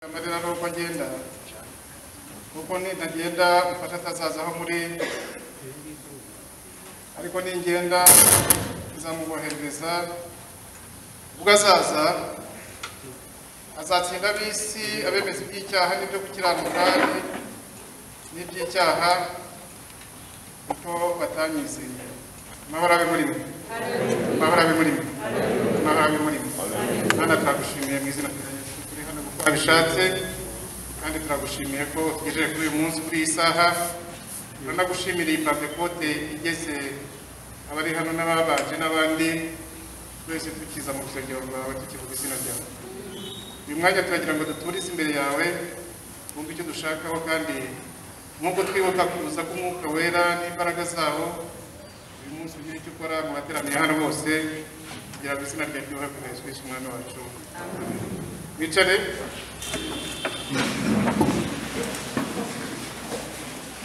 amarira n'uko agenda kuko nitagenda mfasha atazaza aho muri ariko ningenda nzamuboherereza ubwo azaza azatsinda ab'isi abemeza iby'icyaha n'ibyo gukiranuka n'iby'icyaha kuko batanyizeye amahoro abe muri mwe amahoro abe muri mwe amahoro abe muri mwe mwana turagushimiye mu izina rya yesu turi hano kuko wabishatse kandi turagushimiye ko tugejeje kuri uyu munsi kuri iyi saha turanagushimira iyi pantekote igeze abari hano n'ababaje n'abandi twese tukiza mu rusengero rwawe tukivuga izina ryawe uyu mwanya turagira ngo duture isi imbere yawe wumve icyo dushakaho kandi nk'uko twibuka kuza k'umwuka wera n'imbaraga zawo uyu munsi ugire icyo ukora mu bateraniye hano bose kugira ngo izina ryawe ryubahe kuri yesu kristo umwana wacu wicare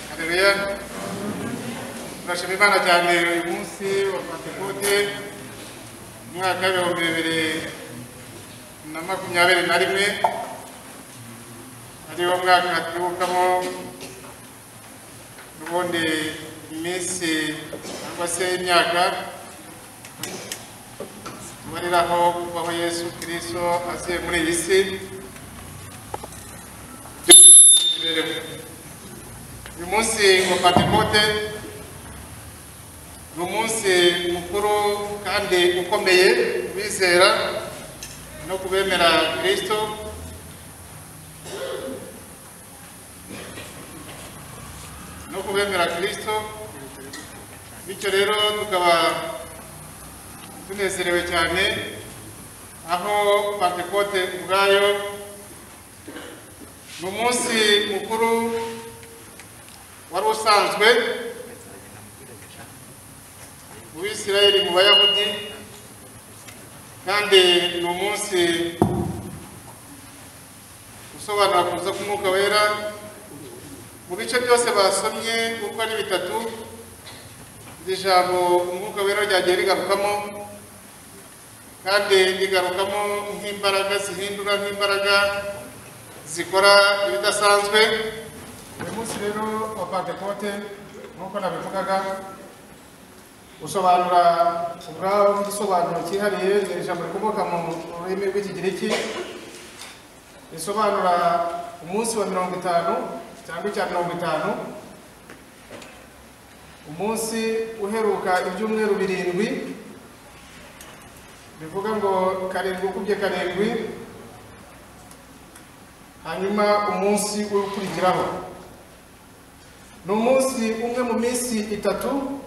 haleluya turashima imana cyane uyu munsi wa pantekote umwaka w'ibihumbi bibiri na makumyabiri na rimwe ariwo mwaka twibukamo n'ubundi iminsi cyangwa se imyaka tubariraho kubaho yesu kirisito aziye muri iyi si imibereho uyu munsi wa pantekote ni umunsi mukuru kandi ukomeye ku bizera no ku bemera kirisito no ku bemera kirisito bityo rero tukaba tunezerewe cyane aho pantekote ubwayo ni umunsi mukuru wari usanzwe mu bisirayeli mu bayahudi kandi ni umunsi usobanura kuza k'umwuka wera mu bice byose basomye uko ari bitatu iri jambo umwuka wera ryagiye rigarukamo kandi rigarukamo nk'imbaraga zihindura nk'imbaraga zikora ibidasanzwe uyu munsi rero wa pantekote nk'uko nabivugaga usobanura ubwawo igisobanuro cyihariye ni ijambo rikomoka mu rurimi rw'ikigiriki risobanura umunsi wa mirongo itanu cyangwa icya mirongo itanu umunsi uheruka ibyumweru birindwi bivuga ngo karindwi ukubye karindwi hanyuma umunsi ukurikiraho ni umunsi umwe mu minsi itatu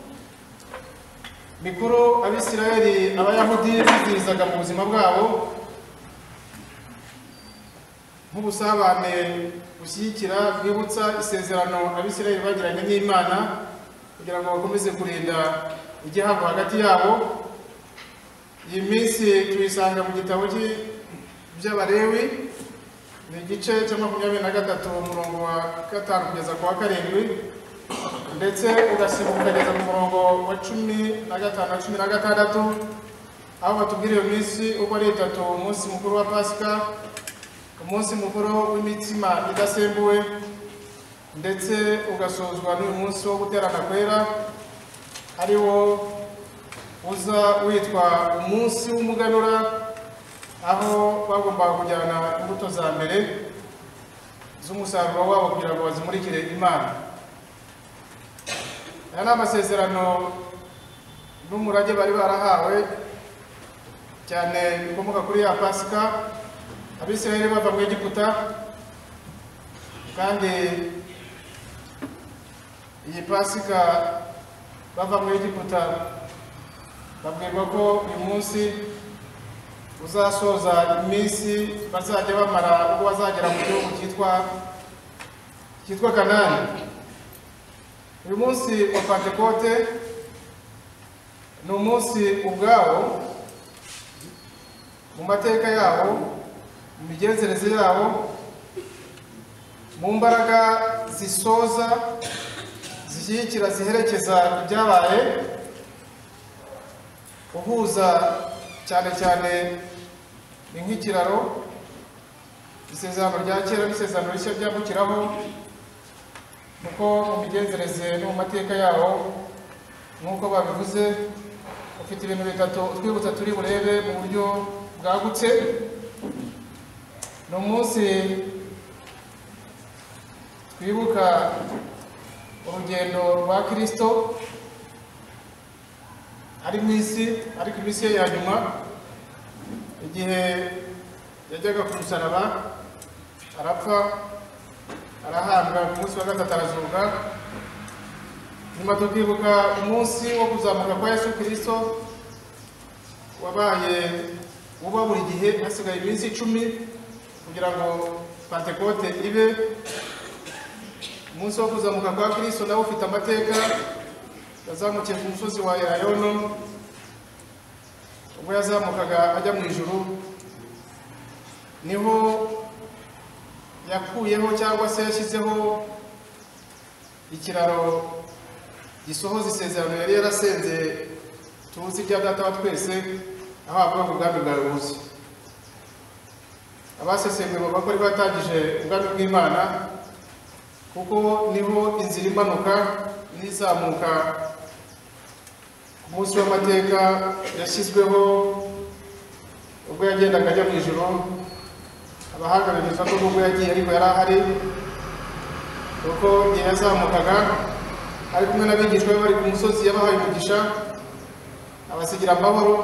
mikuru abisirayeli abayahudi bizirizaga mu buzima bwabo nk'ubusabane bushyigikira bwibutsa isezerano abisirayeli bagiranye n'imana kugira ngo bakomeze kurinda igihango hagati yabo iyi minsi tuyisanga mu gitabo by'abarewi ni igice cya makumyabiri na gatatu umurongo wa gatanu kugeza ku wa karindwi ndetse ugasimbuka ukageza ku murongo wa cumi na gatanu na cumi na gatandatu aho batubwira iyo minsi uko ari itatu umunsi mukuru wa pasika umunsi mukuru w'imitsima idasembuwe ndetse ugasozwa n'uyu munsi wo guterana kwera ari wo uza witwa umunsi w'umuganura aho bagombaga kujyana imbuto za mbere z'umusaruro wabo kugira ngo bazimurikire imana aya ni amasezerano n'umurage bari barahawe cyane bikomoka kuri ya pasika abisirayeli bava mu egiputa kandi iyi pasika bava mu egiputa babwirwa ko uyu munsi uzasoza iminsi bazajya bamara ubwo bazagera mu gihugu cyitwa cyitwa kanani uyu munsi wa pantekote ni umunsi ubwawo mu mateka yabo mu migenzereze yabo mu mbaraga zisoza zishyigikira ziherekeza ibyabaye uhuza cyane cyane ni nk'ikiraro isezerano rya kera n'isezerano rishya ryambukiraho kuko mu migenzereze no mu mateka yawo nk'uko babivuze ufite ibintu bitatu utwibutsa turi burebe mu buryo bwagutse ni umunsi twibuka urugendo rwa kirisito ari mu isi ariko iminsi ye ya nyuma igihe yajyaga ku musaraba arapfa arahambwa ku munsi wa gatatu arazuka nyuma tukibuka umunsi wo kuzamuka kwa yesu kirisito wabaye uba buri gihe hasigaye iminsi icumi kugira ngo pantekote ibe umunsi wo kuzamuka kwa kirisito nawe ufite amateka yazamukiye ku musozi wa elayono ubwo yazamukaga ajya mu ijuru niho yakuyeho cyangwa se yashyizeho ikiraro gisohoza isezerano yari yarasenze tuzi ibya data wa twese aho avuga ku bwami bwawe buzi abasesenguye bavuga ko ariho yatangije ubwami bw'imana kuko niho inzira imanuka n'izamuka ku munsi w'amateka yashyizweho ubwo yagendaga ajya mu ijoro abahanga bemeza ko nubwo yagiye ariko yari ahari kuko igihe yazamukaga ari kumwe n'abigishwa be bari ku musozi yabahaye umugisha abasigira amahoro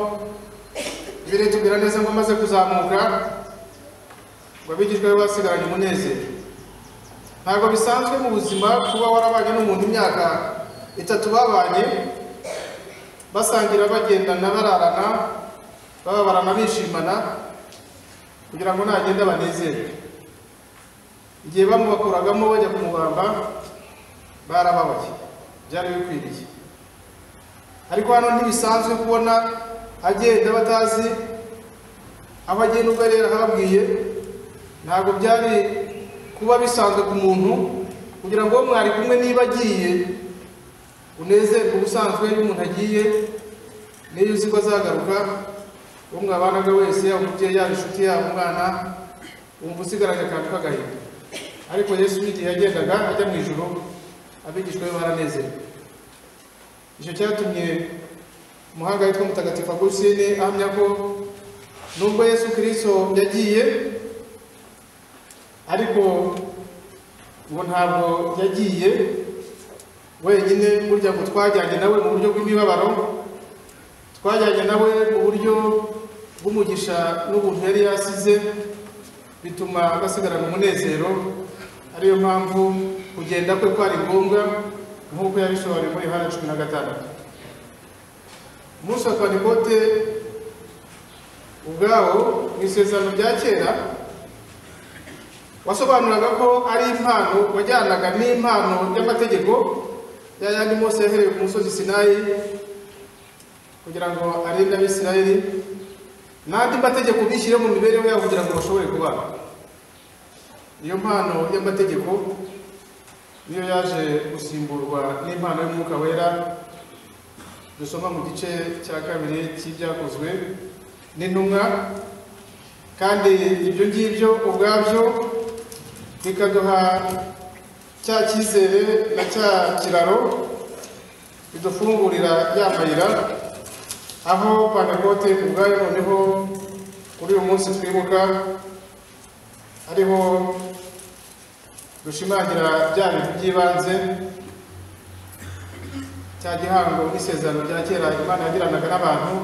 ibiri tubwira neza ngo amaze kuzamuka ngo abigishwa be basigaranye umunezero ntabwo bisanzwe mu buzima kuba warabanye n'umuntu imyaka itatu babanye basangira bagendana bararana bababarana bishimana kugira ngo nagende abanezerwe igihe bamubakuragamo bajya kumubamba barababaye byari bikwiriye ariko hano ntibisanzwe kubona agenda batazi aho agiye n'ubwo yari yarahabwiye ntabwo byari kuba bisanzwe ku muntu kugira ngo mwari kumwe niba agiye unezerwe ubusanzwe iyo umuntu agiye n'iyo uzi ko azagaruka uwo mwabanaga wese yaba umubyeyi yaba inshuti yaba umwana wumva usigaranye akantu k'agahinda ariko yesu n'igihe yagendaga ajya mu ijoro abigishwa be baranezerewe icyo cyatumye umuhanga witwa mutagatifu agusine ahamya ko nubwo yesu kirisito yagiye ariko ngo ntabwo yagiye wenyine burya ngo twajyanye nawe mu buryo bw'imibabaro twajyanye nawe mu buryo bw'umugisha n'ubuntu yari yasize bituma agasigarana umunezero ariyo mpamvu kugenda kwe kwari ngombwa nk'uko yabisobanuye muri yohana cumi na gatandatu umunsi wa panikote ubwawo mu isezerano rya kera wasobanuraga ko ari impano wajyanaga n'impano y'amategeko ya yandi mose yahereye ku musozi sinayi kugira ngo arinde abisirayeli n'andi mategeko bishyire mu mibereho yabo kugira ngo bashobore kubana iyo mpano y'amategeko niyo yaje gusimburwa n'impano y'umwuka wera dusoma mu gice cya kabiri cy'ibyakozwe n'intumwa kandi ibyo ngibyo ubwabyo bikaduha cya cyizere na cya kiraro bidufungurira yamayira aho pantekote ubwayo noneho kuri uyu munsi twibuka ariho dushimangira bya bintu by'ibanze cya gihango n'isezerano rya kera imana yagiranaga n'abantu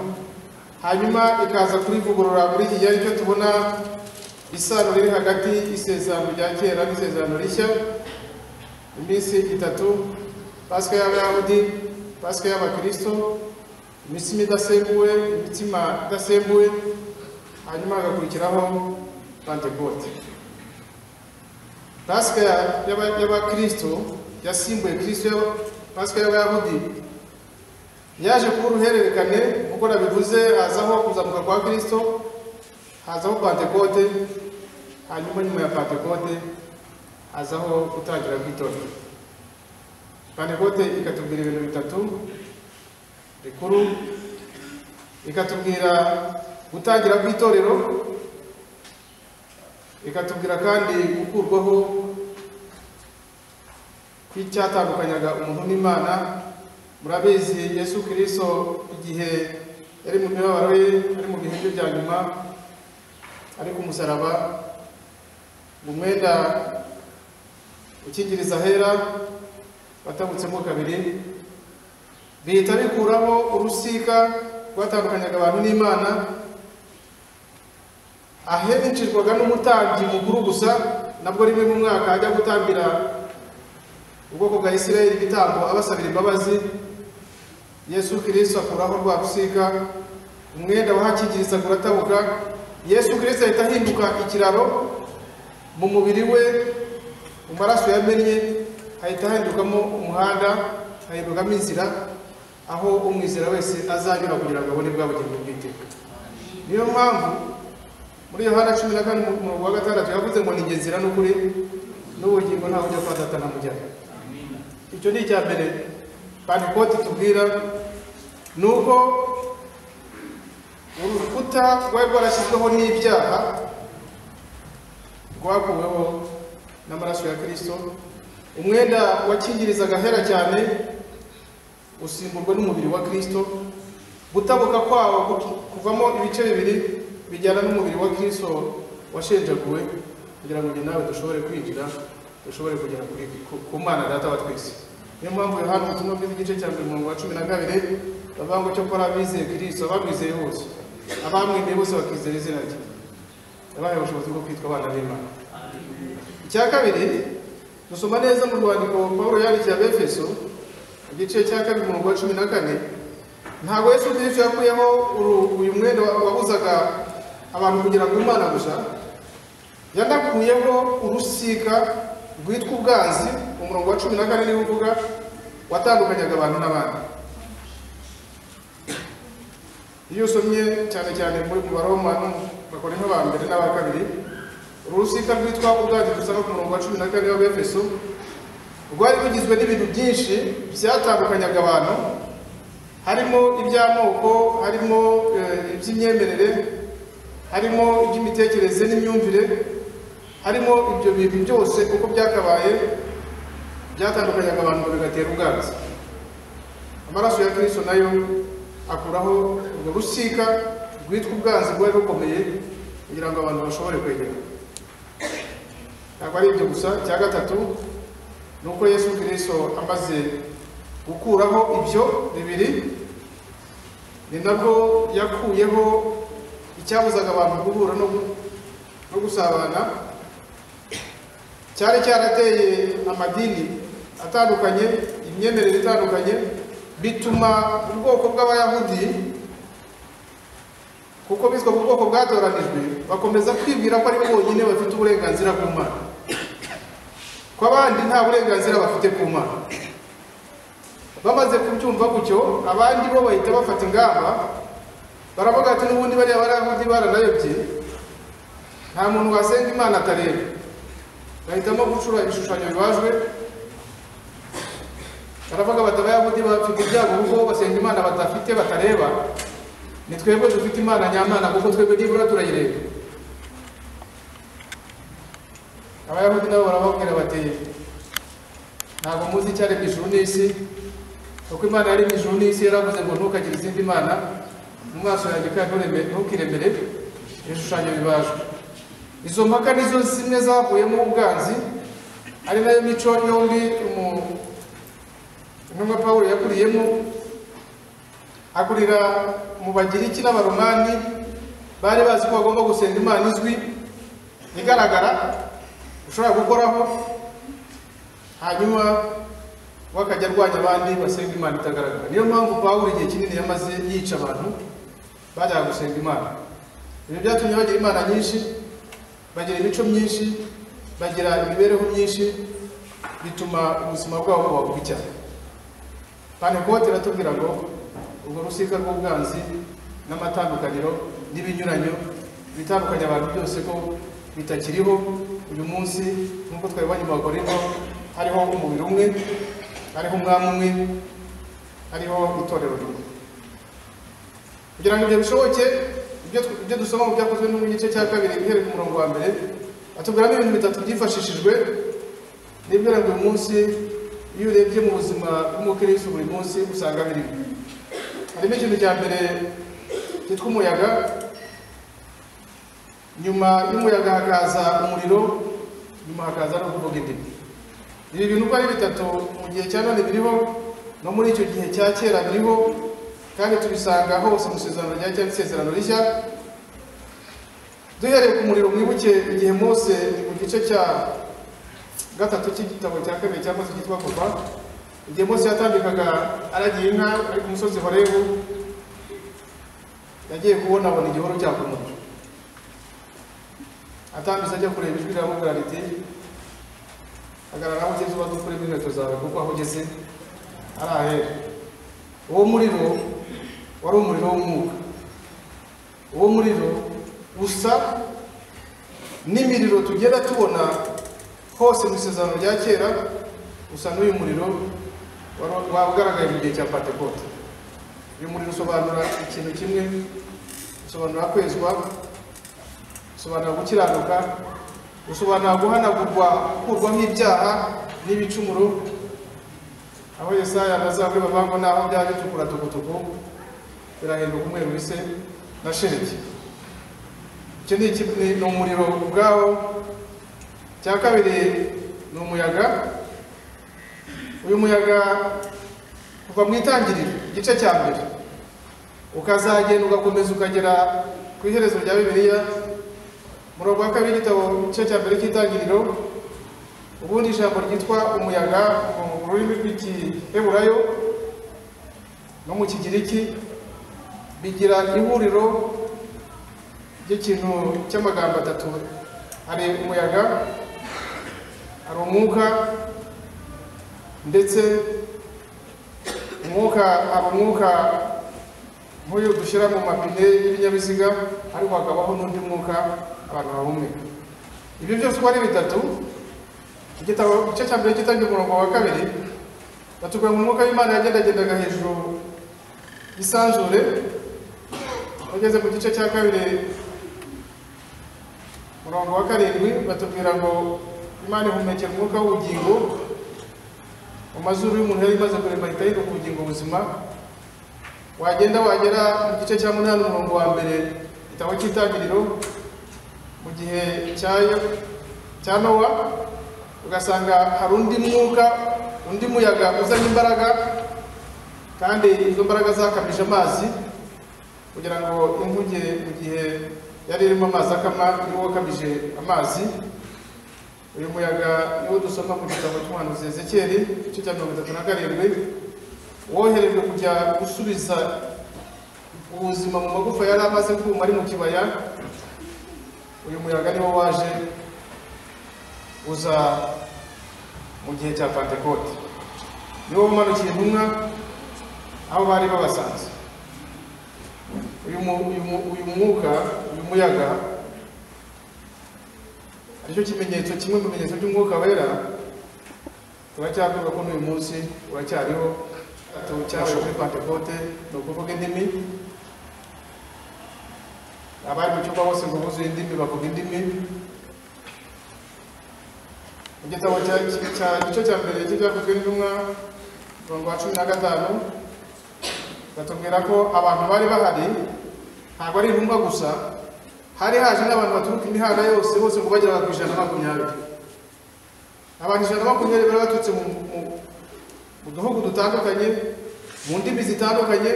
hanyuma ikaza kurivugurura muri iki gihe aricyo tubona isano riri hagati y'isezerano rya kera n'isezerano rishya iminsi itatu pasika y'abayahudi pasika y'abakirisito imitsima idasembuwe imitsima idasembuwe hanyuma hagakurikiraho pantekote pasika y'abakirisito yasimbuye kirisito pasika y'abayahudi yaje kuba uruhererekane nk'uko nabivuze hazaho kuzamuka kwa kirisito hazaho pantekote hanyuma nyuma ya pantekote hazaho gutangira kw'itorero pantekote ikatubwira ibintu bitatu rikuru ikatubwira gutangira kw'itorero ikatubwira kandi gukurwaho kw'icyatandukanyaga umuntu n'imana murabizi yesu kirisito igihe yari mu mibabaro ye ari mu bihe bye bya nyuma ari ku musaraba mu mwenda ukingiriza ahera watabutsemo kabiri bihita bikuramo urusika rwatandukanyaga abantu n'imana ahenicirwaga n'umutambyi mukuru gusa nabwo rimwe mu mwaka ajya gutambira ubwoko bwa isirayeli ibitambo abasabira imbabazi yesu kirisito akuraho rwa rusika umwenda wahakingiriza uratabuka yesu kirisito ahita ahinduka ikiraro mu mubiri we mu maraso yamennye hahita hahindukamo umuhanda hahindukamo inzira aho umwizera wese azanyura kugira ngo abone bwa bugingo bw'iteka niyo mpamvu muri yohana cumi na kane umurongo wa gatandatu yavuze ngo ni nzira n'ukuri n'ubugingo ntawe ujya kwa data na mujyana icyo ni icya mbere pantikoti tubwira ni uko urukuta rwari rwarashyizweho n'ibyaha rwakuweho n'amaraso ya kirisito umwenda wakingirizaga ahera cyane usimburwa n'umubiri wa kirisito gutabuka kwawo kuvamo ibice bibiri bijyana n'umubiri wa kirisito washenjaguwe kugira ngo nawe dushobore kwinjira dushobore kugera kuri ku mwana data wa twese niyo mpamvu yohana ubutumwa bwiza igice cya mbere umurongo wa cumi na kabiri bavuga ngo cyokora abizeye kirisito abamwizeye bose abamwemeye bose bakizera izina rye yabahaye ubushobozi bwo kwitwa abana b'imana icya kabiri dusoma neza mu rwandiko paul yandikiye abefeso igice cya kabiri umurongo wa cumi na kane ntabwo yesu kirisito yakuyeho uyu mwenda wabuzaga abantu kugera ku mana gusa yanakuyeho urusika rwitwa ubwanzi umurongo wa cumi na kane niwo uvuga watandukanyaga abantu n'abandi iyo usomye cyane cyane muri mu baroma bakora ba mbere n'aba kabiri uru rusika rwitwa ubwanzi dusanga ku murongo wa cumi na kane w'abefeso rwari rugizwe n'ibintu byinshi byatandukanyaga abantu harimo iby'amoko harimo iby'imyemerere harimo iby'imitekerereze n'imyumvire harimo ibyo bintu byose uko byakabaye byatandukanyaga abantu bigatera ubwanzi amaraso ya kirisito nayo akuraho urwo rusika rwitwa ubwanzi rwari rukomeye kugira ngo abantu bashobore kwegera ntabwo ari ibyo gusa cya gatatu ni uko yesu kirisito amaze gukuraho ibyo bibiri ni nabwo yakuyeho icyabuzaga abantu guhura no gusabana cyari cyarateye amadini atandukanye imyemerere itandukanye bituma ubwoko bw'abayahudi kuko bizwa mu bwoko bwatoranijwe bakomeza kwibwira ko ari bo bonyine bafite uburenganzira ku mana ko abandi nta burenganzira bafite ku mana bamaze kubyumva gutyo abandi bo bahita bafata ingamba baravuga ati n'ubundi bariya barayahudi baranayobye nta muntu wasenga imana atareba bahitamo gucura ibishushanyo bibajwe baravuga bati abayahudi bafite ibyago kuko basenga imana badafite batareba ni twebwe dufite imana nyamana kuko twebwe nibura turayireba abayahudi nabo barababwira bati ntabwo muzi icyaremye ijuru n'isi kuko imana yaremye ijuru n'isi yaravuze ngo ntukagire izindi mana mu maso yanjye kandi ntukiremere ibishushanyo bibajwe izo mpaka nizo zimwe zavuyemo ubwanzi ari nayo mico yombi intumwa paul yakuriyemo akurira mu bagiriki n'abaromani bari bazi ko bagomba gusenga imana izwi igaragara ushobora gukoraho hanyuma we akajya arwanya abandi basenga imana itagaragara niyo mpamvu paul igihe kinini yamaze yica abantu bajyaga gusenga imana ibyo byatumye bagira imana nyinshi bagira imico myinshi bagira imibereho myinshi bituma ubuzima bwabo buba bubi cyane panikote iratubwira ngo urwo rusika rw'ubwanzi n'amatandukaniro n'ibinyuranyo bitandukanye abantu byose ko bitakiriho uyu munsi nk'uko twabibonye mu bakorinto hariho umubiri umwe hariho umwami umwe hariho itorero rimwe kugira ngo ibyo bishoboke ibyo dusoma mu byakozwe no mu gice cya kabiri guhera ku murongo wa mbere atubwiramo ibintu bitatu byifashishijwe n'ibyo buri munsi iyo urebye mu buzima bw'umukirisitu buri munsi usanga birimo harimo ikintu cya mbere cyitwa umuyaga nyuma y'umuyaga hakaza umuriro nyuma hakaza no kuvuga indimi ibi bintu uko ari bitatu mu gihe cya none biriho no muri icyo gihe cya kera biriho kandi tubisanga hose mu isezerano rya cyangwa isezerano rishya duhereye ku muriro mwibuke igihe Mose ni mu gice cya gatatu cy'igitabo cya kabiri cyangwa se cyitwa kuva igihe Mose yatambikaga aragiye inka ari ku musozi Horebu yagiye kubona abona igihuru cya kumutwe atambise ajya kureba ijwi riramubwira riti hagarara aho ugeze uba dukuremo inkweto zawe kuko aho ugeze ari ahera uwo muriro wari umuriro w'umwuka uwo muriro usa n'imiriro tugenda tubona hose mu isezerano rya kera usa n'uyu muriro waba ugaragaye mu gihe cya pantekote uyu muriro usobanura ikintu kimwe usobanura kwezwa usobanura gukiranuka usobanura guhanagurwa gukurwaho ibyaha n'ibicumuro aho yesaya bazabwe bavango naho byaba bitukura tukutuku birahinduka umweru wise na shereki icyo ni iki- ni- ni umuriro ubwawo icya kabiri ni umuyaga uyu muyaga kuva mu itangiriro igice cya mbere ukazagenda ugakomeza ukagera ku iherezo rya bibiliya murongo wa kabiri w'igitabo igice cya mbere cy'itangiriro ubundi ijambo ryitwa umuyaga mu rurimi rw'igiheburayo no mu kigiriki bigira ihuriro ry'ikintu cy'amagambo atatu hari umuyaga hari umwuka ndetse umwuka hari umwuka nk'uyu dushyira mu mapine y'ibinyabiziga ariko hakabaho n'undi mwuka abantu bahumeka ibyo byose uko ari bitatu igitabo igice cya mbere cyitabye umurongo wa kabiri batubwira ngo umwuka w'imana yagendagendaga hejuru y'isanzure ugeze ku gice cya kabiri umurongo wa karindwi batubwira ngo imana ihumekera umwuka w'ubugingo mu mazuru y'umuntu yari imaze kurema ahita yiruka ubugingo buzima wagenda wagera mu gice cya munani umurongo wa mbere igitabo cy'itangiriro mu gihe cya Yo- cya nowa ugasanga hari undi mwuka undi muyaga uzana imbaraga kandi izo mbaraga zakamije amazi kugira ngo inkuge mu gihe yari irimo amazi akama niwo wakamije amazi uyu muyaga niwo dusoma mu gitabo cy'umuhanuzi ezekiyeli igice cya mirongo itatu na karindwi woherejwe kujya gusubiza ubuzima mu magufa yari amaze kuma ari mu kibaya uyu muyaga niwo waje uza mu gihe cya pantekote niwo umanukiye intumwa aho bari babasanze uyu mu- uyu mu- uyu mwuka uyu muyaga aricyo kimenyetso kimwe mu bimenyetso by'umwuka wera turacyakwiga ko n'uyu munsi uracyariho tucyaje kuri pantekote ni ukuvuga indimi abari mu cyumba bose ngo buzuye indimi bavuga indimi mu gitabo cya cya gice cya mbere cy'ibyakozwe n'intumwa umurongo wa cumi na gatanu batubwira ko abantu bari bahari ntabwo ari intumwa gusa hari haje n'abantu baturuka imihanda yose bose ngo bageraga ku ijana na makumyabiri abantu ijana na makumyabiri bari baturutse mu mu- mu duhugu dutandukanye mu ndimi zitandukanye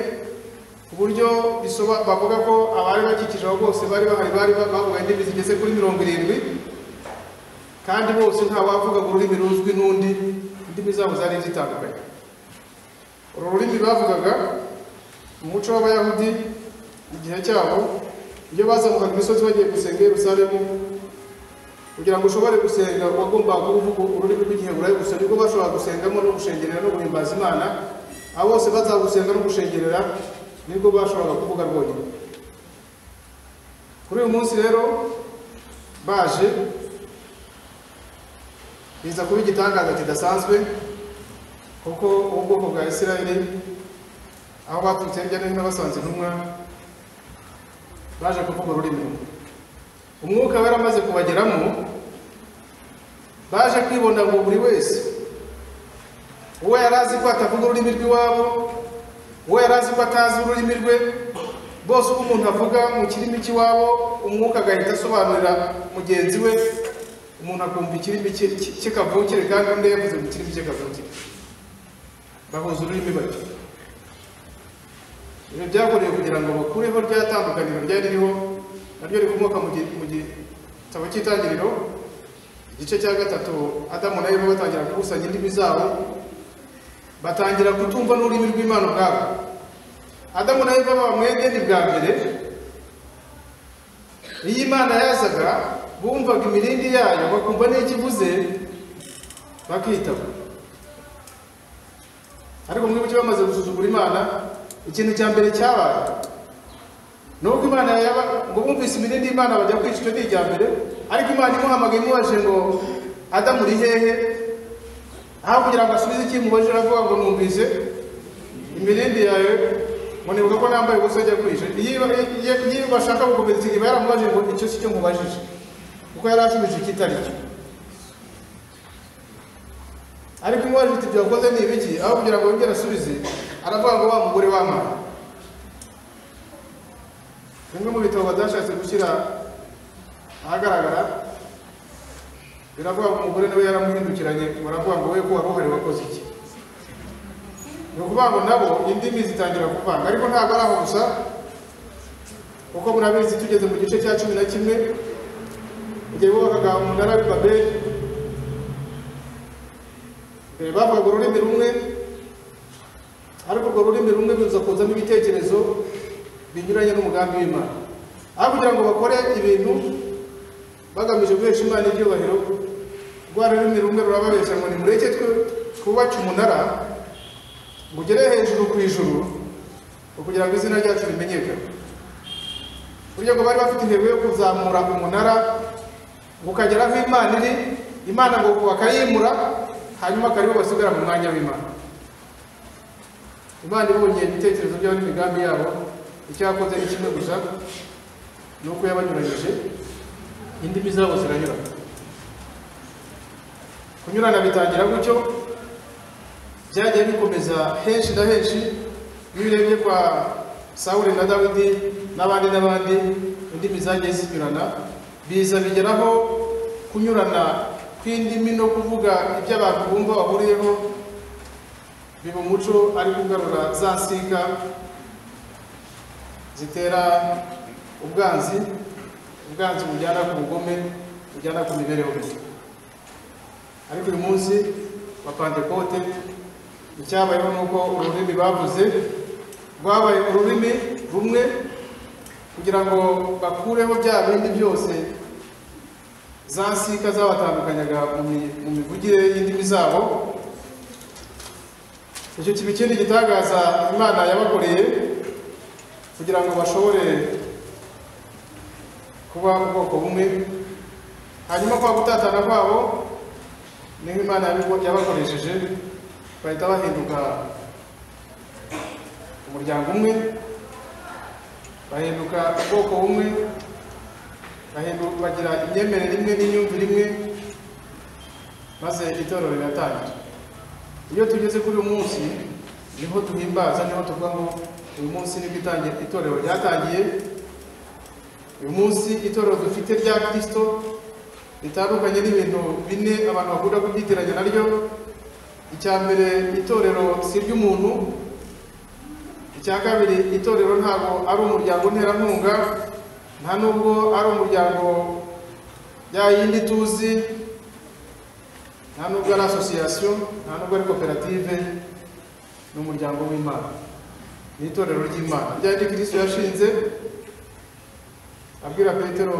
ku buryo bisoba- bavuga ko abari bakikije aho bose bari bahari bari ba- bavuga indimi zigeze kuri mirongo irindwi kandi bose nta wavugaga ururimi ruzwi n'undi indimi zabo zari zitandukanye uru rurimi bavugaga mu muco w'abayahudi igihe cyabo iyo bazamukaga imisozi bagiye gusenga i yerusalemu kugira ngo ushobore gusenga wagombaga kuvuga ururimi rw'igiheburayo gusa nibwo bashobora gusengamo no gushengerera no guhimbaza imana abo bose bazagusenga no gushengerera nibwo bashoboraga kuvuga rwonyine kuri uyu munsi rero baje biza kuba igitangaza kidasanzwe kuko ubwoko bwa isirayeli aho baturutse hirya no hino basanze intumwa baje kuvuga ururimi rumwe umwuka wari amaze kubageramo baje kwibonda ngo buri wese uwo yari azi ko atavuga ururimi rw'iwabo uwo yari azi ko atazi ururimi rwe bose uko umuntu avuga mu kirimi cy'iwabo umwuka agahita asobanurira mugenzi we umuntu akumva ikirimi cye cye- cye kavukire kandi undi yavuze mu kirimi cye kavukire bahuza ururimi bati ibyo byakorewe kugira ngo bakureho rya tandukaniro ryari ririho naryo rikomoka mu gi- mu gitabo cy'itangiriro igice cya gatatu adamu na eva batangira gukusanya indimi zabo batangira kutumva n'ururimi rw'imana ubwabo adamu na eva baba mu edeni bwa mbere iyo imana yazaga bumvaga imirindi yayo bakumva n'icyo ivuze bakitaba ariko mwibuke bamaze gusuzugura imana ikintu cya mbere cyabaye ni uko imana yaba ngo bumvise imirindi y'imana bajya kwica icyo ni irya mbere ariko imana imuhamagaye imubajije ngo adamu uri hehe aho kugira ngo asubize icyo imubajije aravuga ngo numvise imirindi yawe ngo nibuka ko nambaye ubusa ajya kwica iyo iyo- iyo bashaka gukomeza iba yaramubajije ngo icyo si cyo mubajije kuko yari asubije ikitari cyo ariko imubajije iti byakoze ni ibiki aho kugira ngo yongere asubize aravuga ngo wa mugore w'amana bimwe mu bitabo badashatse gushyira ahagaragara biravuga ngo umugore nawe yaramuhindukiranye baravuga ngo we ko wari uhari wakoze iki ni ukuvuga ngo nabo indimi zitangira kuvanga ariko ntabwo ari aho gusa kuko murabizi tugeze mu gice cya cumi na kimwe igihe bubakaga umunara w'i babeli mbere bavugaga ururimi rumwe ariko urwo rurimi rumwe ruza kuzamo ibitekerezo binyuranye n'umugambi w'imana aho kugira ngo bakore ibintu bagamije guhesha imana ibyubahiro rwa rurimi rumwe rurababeshya ngo nimureke twe twubace umunara ngo ugere hejuru ku ijuru ngo kugira ngo izina ryacu rimenyekane burya ngo bari bafite intego yo kuzamura umunara ngo ukagera aho imana iri imana ngo bakayimura hanyuma akaribo basigara mu mwanya w'imana imana ibonye ibitekerezo byabo n'imigambi yabo icyakoze ni kimwe gusa ni uko yabanyuranyije indimi zabo ziranyurana kunyurana bitangira gutyo byagiye bikomeza henshi na henshi iyo urebye kwa sawuli na dawidi n'abandi n'abandi indimi zagiye zinyurana biza bigeraho kunyurana kw'indimi no kuvuga ibyo abantu bumva bahuriyeho biba umuco ari kugarura za nsinga zitera ubwanzi ubwanzi bujyana ku bugome bujyana ku mibereho mibi ariko uyu munsi wa pantekote icyabayeho ni uko ururimi bavuze rwabaye ururimi rumwe kugira ngo bakureho bya bindi byose za nsinga zabatandukanyaga mu mi- mu mivugire y'indimi zabo icyo kiba ikindi gitangaza imana yabakoreye kugira ngo bashobore kuba ubwoko bumwe hanyuma kwa gutatana kwabo niho imana yabibo- yabakoresheje bahita bahinduka umuryango umwe bahinduka ubwoko bumwe bahindu- bagira imyemerere imwe n'imyumvire imwe maze itorero riratangira iyo tugeze kuri uyu munsi niho duhimbaza niho tuvuga ngo uyu munsi nibwo itangiye itorero ryatangiye uyu munsi itorero dufite rya kirisito ritandukanye n'ibintu bine abantu bakunda kubyitiranya naryo icya mbere itorero si iry'umuntu icya kabiri itorero ntabwo ari umuryango nterankunga nta nubwo ari umuryango ya yindi tuzi nta nubwo ari asosiyasiyo nta nubwo ari koperative ni umuryango w'imana ni itorero ry'imana ryari kirisito yashinze abwira petero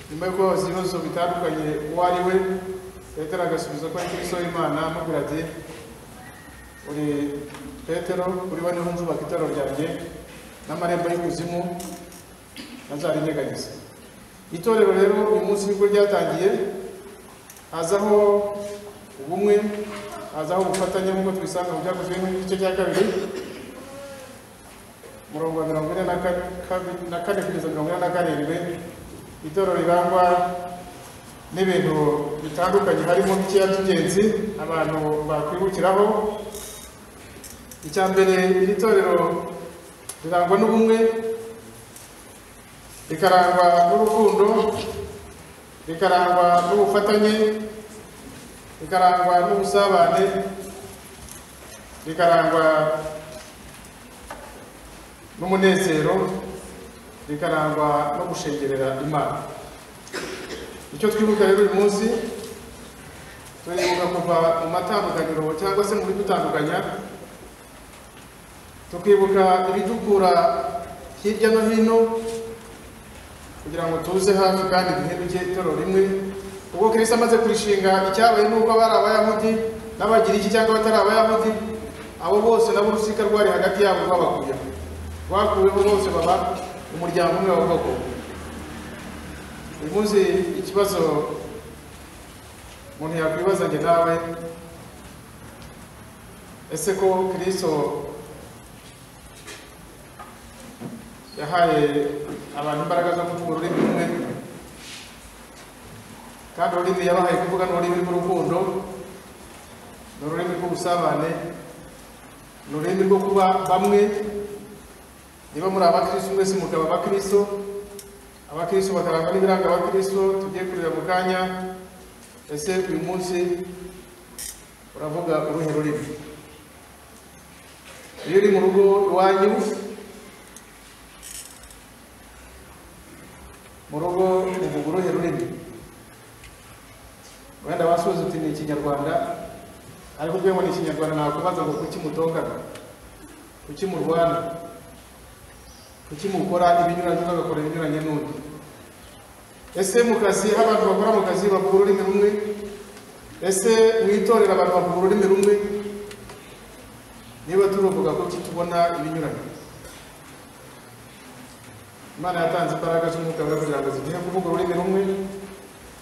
nyuma yo kubabaza ibibazo bitandukanye uwo ari we petero agasubiza ko ari kirisito w'imana amubwira ati uri petero uri we niho nzubaka itorero ryanjye n'amarembo y'ikuzimu ntazarinyeganyeza itorero rero uyu munsi nibwo ryatangiye hazaho ubumwe hazaho ubufatanye nk'uko tubisanga mu byakozwe n'igice cya kabiri umurongo wa mirongo ine na ka- kabi- na kane kugeza mirongo ine na karindwi itorero rirangwa n'ibintu bitandukanye harimo bikeya by'ingenzi abantu bakwibukiraho icya mbere iri torero rirangwa n'ubumwe rikarangwa n'urukundo rikarangwa n'ubufatanye rikarangwa n'ubusabane rikarangwa n'umunezero rikarangwa no gushengerera imana icyo twibuka rero uyu munsi turibuka kuva mu matandukaniro cyangwa se mu bidutandukanya tukibuka ibidukura hirya no hino kugira ngo tuze hafi kandi duheruke toro rimwe ubwo kirisi amaze kurishinga icyabaye ni uko abari abayahudi n'abagiriki cyangwa abatari abayahudi abo bose nabo urusika rwari hagati yabo rwabakuyeho rwakuyeho bose baba umuryango umwe wa bwoko bumwe uyu munsi ikibazo umuntu yakwibaza njye nawe ese ko kirisito yahaye abantu imbaraga zo kuvuga ururimi rumwe kandi ururimi yabahaye kuvuga ni ururimi rw'urukundo ni ururimi rw'ubusabane ni ururimi rwo kuba bamwe niba muri abakirisitu mwese mukaba abakirisitu abakristo bakarangwa n'ibiranga abakristo tugiye kurira mu kanya ese uyu munsi uravuga uruhe rurimi iyo uri mu rugo iwanyu mu rugo uvuga uruhe rurimi wenda wasubiza uti ni ikinyarwanda ariko ubwe ngo ni ikinyarwanda nakubaza ngo kuki mutongana kuki murwana kuki mukora ibinyuranye n'ugakora ibinyuranye n'undi ese mu kazi aho abantu bakora mu kazi bavuga ururimi rumwe ese mu itorero abantu bavuga ururimi rumwe niba turuvuga ko tubona ibinyuranye imana yatanze imbaraga z'umwuka we kugira ngo zigihe kuvuga ururimi rumwe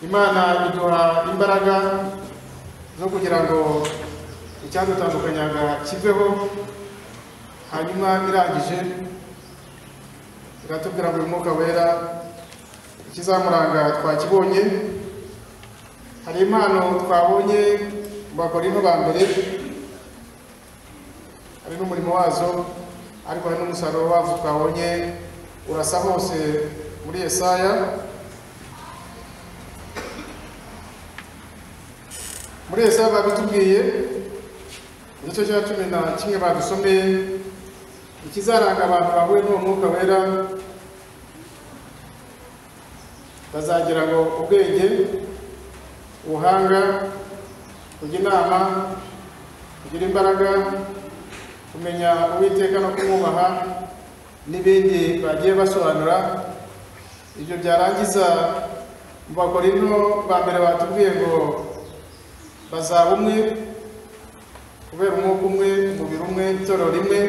imana iduha imbaraga zo kugira ngo icyadutandukanyanga kiveho hanyuma irangije iratubwira ngo uyu mwuka wera ikizamuranga twakibonye hari impano twabonye mu bakorinto ba mbere hari n'umurimo wazo ariko hari n'umusaruro wazo twabonye urasa hose muri yesaya muri yesaya babitubwiye igice cya cumi na kimwe badusomeye ikizaranga abantu bahuye n'uwo mwuka wera bazagira ngo ubwenge ubuhanga kujya inama kugira imbaraga kumenya uwiteka no kumwubaha n'ibindi bagiye basobanura ibyo byarangiza mu bakorino ba mbere batubwiye ngo bazaba umwe kubera umwuka umwe umubiri umwe itorero rimwe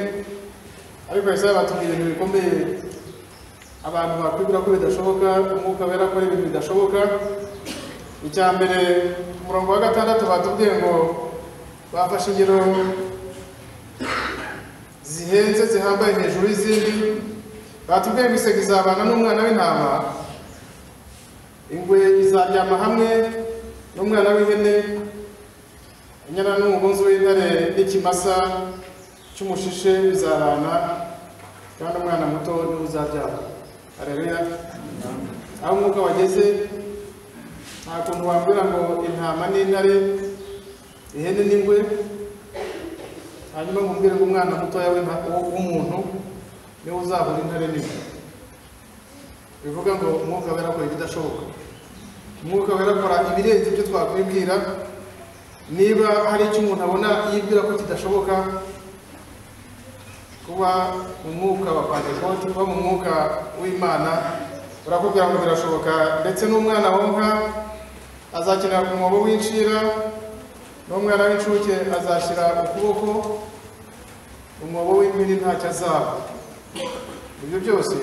ariko yesaya batubwira ibintu bikomeye abantu bakwibwira ko bidashoboka umwuka wera ko ibintu bidashoboka icya mbere ku murongo wa gatandatu batubwiye ngo bafashe ingero zihenze zihambaye hejuru y'izindi batubwiye ngo isega izabana n'umwana w'intama ingwe izaryama hamwe n'umwana w'ihene inyana n'umugunzi w'intare n'ikimasa cy'umushishe bizarana kandi umwana muto niwe uzabyara hareruya aho umwuka wageze nta kuntu wabwira ngo intama n'intare ihene n'ingwe hanyuma mubwire ngo umwana mutoya w'umuntu niwe uzahura intare n'ingwe bivuga ngo umwuka wera akora ibidashoboka umwuka wera akora ibirenze ibyo twakwibwira niba hari icyo umuntu abona yibwira ko kidashoboka kuba mu mwuka wa pentekote kuba mu mwuka w'imana urakubwira ngo birashoboka ndetse n'umwana wonka azakenera ku mwobo w'incira n'umwana w'incuke azashyira ukuboko umwobo w'impini ntacyo azaba ibyo byose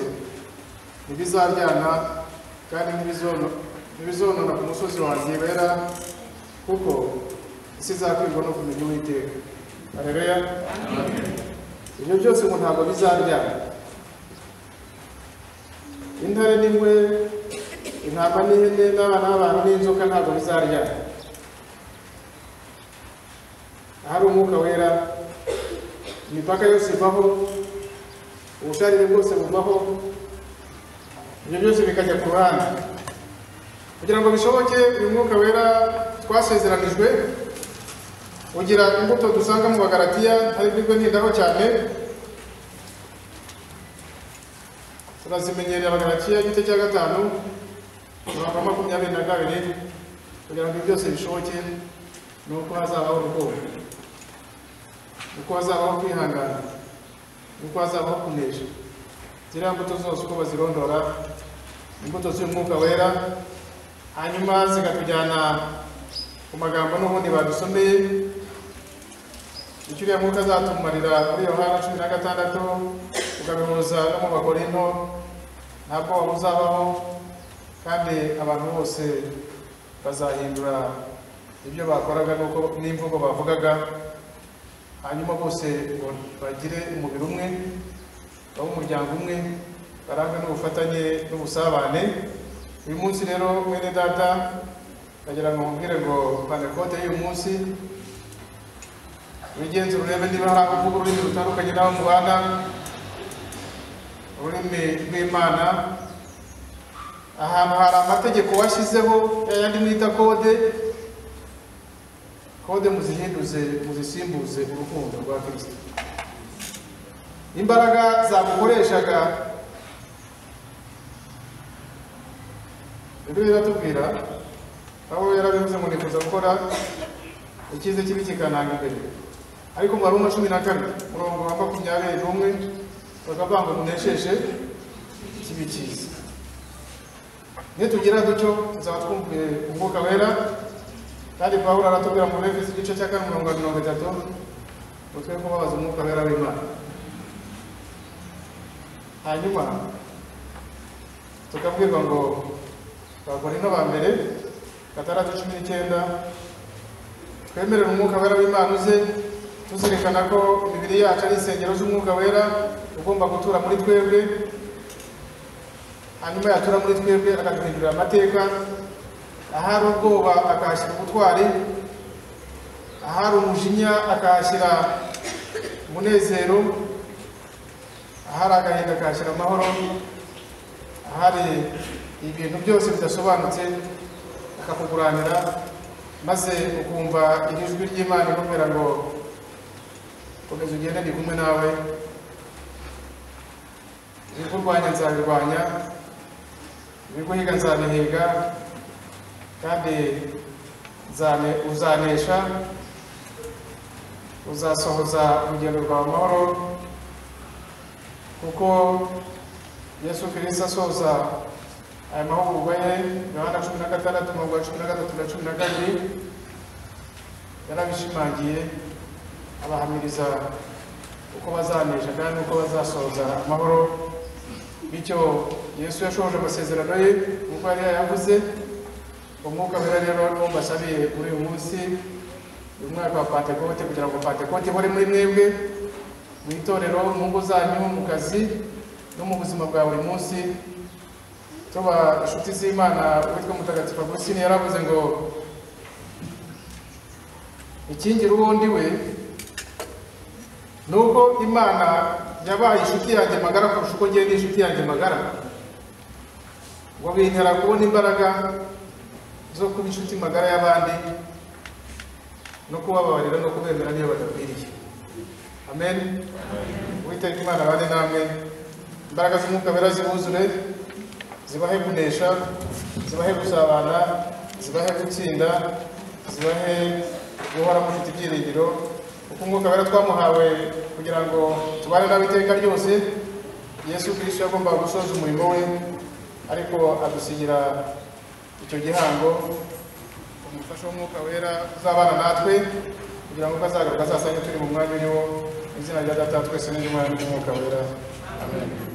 ntibizaryana kandi ntibizonona ku musozi wanjye wera kuko isi izakwirwa no kumenya uwiteka hareruya ibyo byose ngo ntabwo bizaryana intare n'ingwe intama n'ihene n'abana b'abantu n'inzoka ntabwo bizaryana ahari umwuka wera imipaka yose ivaho ubucarire bwose buvaho ibyo byose bikajya ku ruhande kugira ngo bishoboke uyu mwuka wera twasezeranijwe ugira imbuto dusanga mu bagaratiya ari bwo ntindaho cyane turazimenyerera abagaratiya igice cya gatanu mirongo makumyabiri na kabiri kugira ngo ibi byose bishoboke ni uko hazabaho urukundo uko hazabaho kwihangana uko hazabaho kunesha ziriya mbuto zose uko bazirondora imbuto z'umwuka wera hanyuma zikatujyana ku magambo n'ubundi badusomeye icyo uriya mwuka azatumarira muri yohana cumi na gatandatu ukabihuza no mu bakorinto nta bwoba buzabaho kandi abantu bose bazahindura ibyo bakoraga n'uko n'imvugo bavugaga hanyuma bose ngo bagire umubiri umwe babe umuryango umwe barangwa n'ubufatanye n'ubusabane uyu munsi rero mwene data ndagira ngo mubwire ngo pantekote y'uyu munsi wigenze urebe niba hari aho uvuga ururimi rutandukanye n'aho mubana ururimi rw'imana ahantu hari amategeko washyizeho yayandi mwita kode kode muzihinduze muzisimbuze urukundo rwa kirisito imbaraga zagukoreshaga bibiliya iratubwira aho yarabivuze ngo nifuza gukora ikize kibi kikananga imbere ariko mu baruma cumi na kane murongo wa makumyabiri n'umwe bakavuga ngo tunesheshe kibi kiza nitugira dutyo tuzaba twumviye umwuka wera kandi pawulo aratubwira mu befeso igice cya kane mirongo mirongo itatu ngo twe kubabaza umwuka wera w'imana hanyuma tukabwirwa ngo abakorinto ba mbere gatandatu cumi n'icyenda twemerera umwuka wera w'imana uze tuzirikana ko imibiri yacu ari insengero z'umwuka wera ugomba gutura muri twebwe hanyuma yatura muri twebwe akatuhindurira amateka ahari ubwoba akahashyira ubutwari ahari umujinya akahashyira umunezero ahari agahinda akahashyira amahoro ahari ibintu byose bidasobanutse akakuguranira maze ukumva iri jwi ry'imana ikubwira ngo komeza ugende ndi kumwe nawe ibikurwanya nzabirwanya ibiguhiga nzabihiga kandi nzane uzanesha uzasohoza urugendo rwawe amahoro kuko yesu kirisita asoza aya mahugurwa ye yohana cumi na gatandatu mirongo ya cumi na gatatu na cumi na kabiri yarabishimangiye abahamiriza uko bazanesha kandi uko bazasohoza amahoro bityo yesu yashohoje amasezerano ye nk'uko yari yayavuze umwuka wera rero niwo mbasabiye muri uyu munsi uyu mwaka wa pantekote kugira ngo pantekote ihore muri mwebwe mu itorero mu ngo zanyu mu kazi no mu buzima bwa buri munsi tuba inshuti z'imana witwa mutagatifu agusini yaravuze ngo ikingira uwo ndi we nubwo imana yabaye inshuti yanjye magara kurusha uko ngenda inshuti yanjye magara ngo bintera kubona imbaraga zo kuba inshuti magara y'abandi no kubababarira no kubemera niyo badakwiriye amen uwiteka imana abane namwe imbaraga z'umwuka wera zibuzure zibahe kunesha zibahe gusabana zibahe gutsinda zibahe guhora mufite ibyiringiro kuko umwuka wera twamuhawe kugira ngo tubane nawe iteka ryose yesu kirisito yagombaga gusoza umurimo we ariko adusigira icyo gihango umufasha w'umwuka wera uzabana natwe kugira ngo azagaruka azasanga turi mu mwanya uriwo izina rya data twese n'izina ry'umwuka wera amen